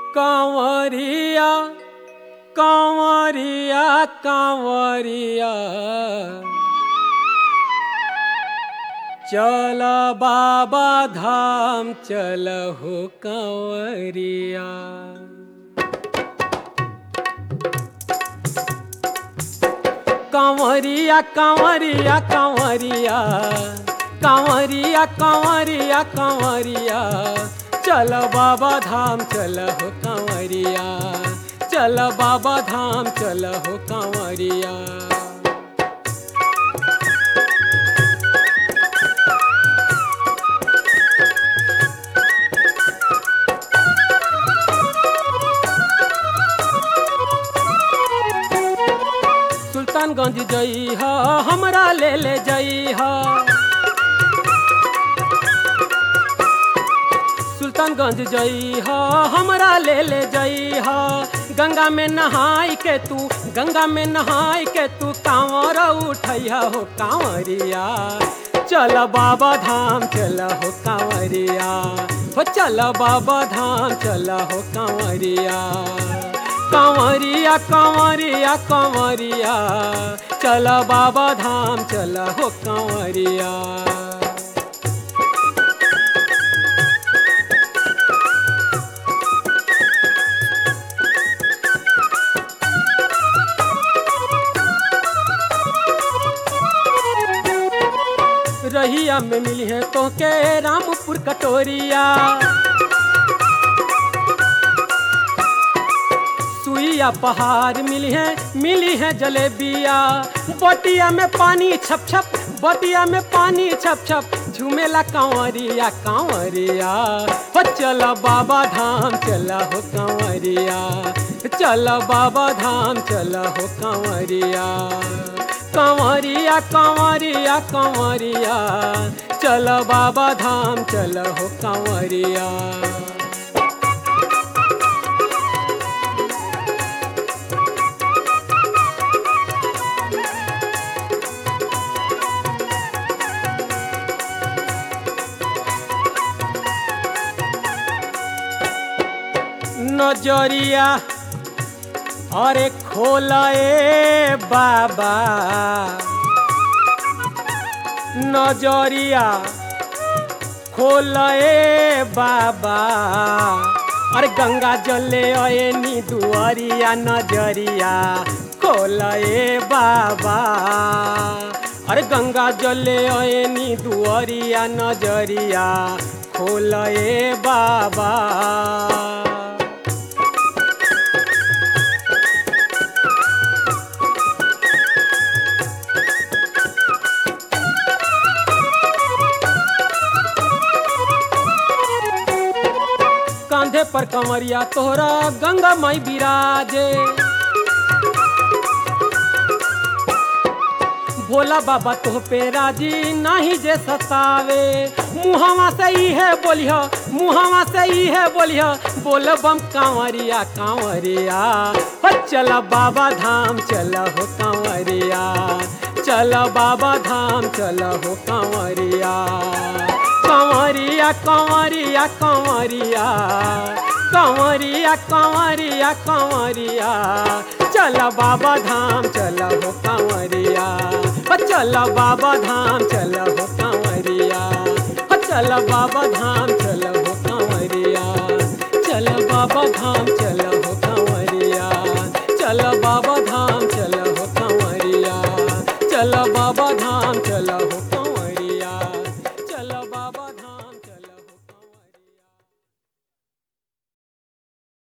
कांवरिया कांवरिया कांवरिया चल बाबा धाम चल हो कांवरिया कांवरिया कांवरिया कांवरिया कांवरिया कांवरिया कांवरिया चल बाबा धाम चल हो कांवरिया चल बाबा धाम चल हो कांवरिया सुल्तानगंज जई ह हमरा ले ले जई ह सुल्तानगंज जई ह हमरा ले ले जई ह गंगा में नहाई के तू गंगा में नहाई के तू कांवर उठैया हो कांवरिया चल बाबा धाम चल हो कांवरिया हो चल बाबा धाम चल हो कांवरिया कांवरिया कांवरिया कांवरिया चल बाबा धाम चल हो कांवरिया रहिया में मिली है तो के रामपुर कटोरिया सुइया पहाड़ मिली है मिली है जलेबिया बटिया में पानी छप छप बटिया में पानी छप छप झूमेला कांवरिया कांवरिया हो चल बाबा धाम चल हो कांवरिया चल बाबा धाम चल हो कांवरिया कांवरिया कांवरिया कांवरिया चल बाबा धाम चल हो कांवरिया नजरिया अरे खोलाए बाबा नजरिया खोलाए बाबा अरे गंगा जले अए नी दुआरिया नजरिया खोलाए बाबा अरे गंगा जले अए नी दुआरिया नजरिया खोलाए बाबा कांधे पर कंवरिया तोहरा गंगा माई बिराजे भोला बाबा तोह पे राजी नाही जे सतावे मुहावा से ही है बोलिह मुहावा से ही है बोलिह बोल बम कांवरिया कांवरिया हो चल बाबा धाम चल हो कांवरिया चल बाबा धाम चल हो कांवरिया कंवरिया कंवरिया कंवरिया कंवरिया कंवरिया कंवरिया चल बाबा धाम चल हो कंवरिया ओ चल बाबा धाम चल हो कंवरिया ओ चल बाबा धाम चल हो कंवरिया चल बाबा धाम चल हो कंवरिया चल बाबा धाम चल हो कंवरिया चल बाबा धाम